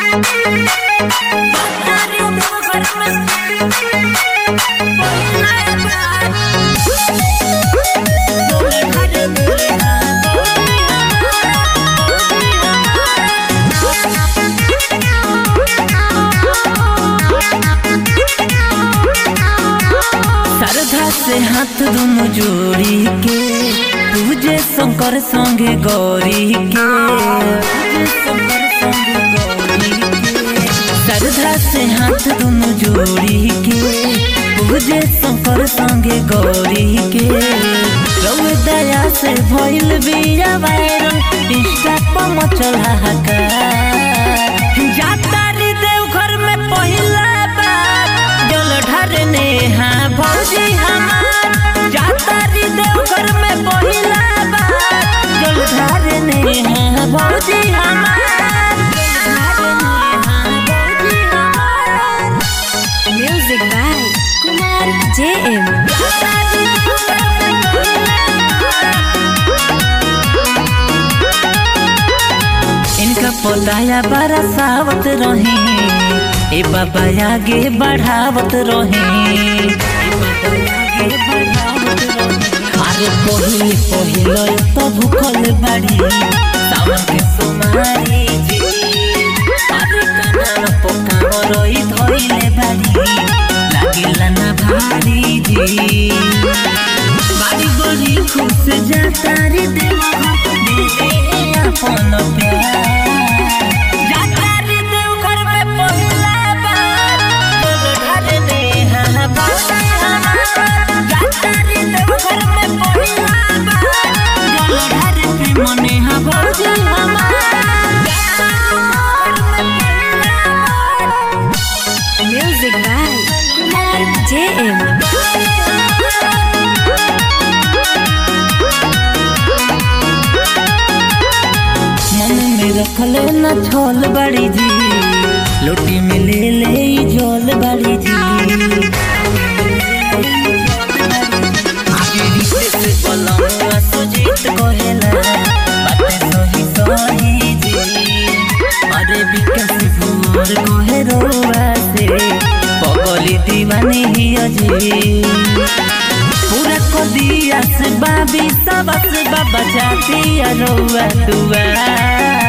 श्रद्धा से हाथ दोनों जोड़ी के पूजे शंकर संगे गौरी के पूजे शंकर संगे गौरी के श्रद्धा से हाथ दोनों जोड़ी के पूजे शंकर संगे गौरी के रउए दया से भइल बिया वायरल इंस्टा पर मचल हाहाकार जाता रे देवघर में पहिला बार जल ढारने हाँ भौजी हमार जाता रे देवघर में पहिला बार जल ढारने हाँ भौजी हमार जल ढारने हाँ भौजी हमार Music by Kumar JM. जाता रे देवघर में इनका पौधाया बड़ा सावत रहे ए बाबा आगे बढ़ावत रहे अरे पहिले पहिले तो भूखल बाड़ी सावन के सोमारी जी अरे काना पोकाव रोई धोइले बाड़ी लागिला ना भारी जी बाड़ी बड़ी खुश जाता रे देवा दे दे अपन प्यार जाता रे देवघर में पहिला बार बोल ढारने हाँ बाबा हमार जाता रे देवघर में पहिला बार बोल ढारने मने हाँ भौजी हमार जाता रे देवघर में पहिला बार Music by Kumar JM. मन में रखले न छोल बड़ी जी लोटी में ले ले ई झोल बड़ी जी आगे रिश्ते से पलंगवा सुजीत कहेला बातें सही सही जी अरे विकास भोर कहे रोवा से पगली दीवानी ही अजी पूरा को दिया से बाबी सबस बाबा जाती रउआ दुआ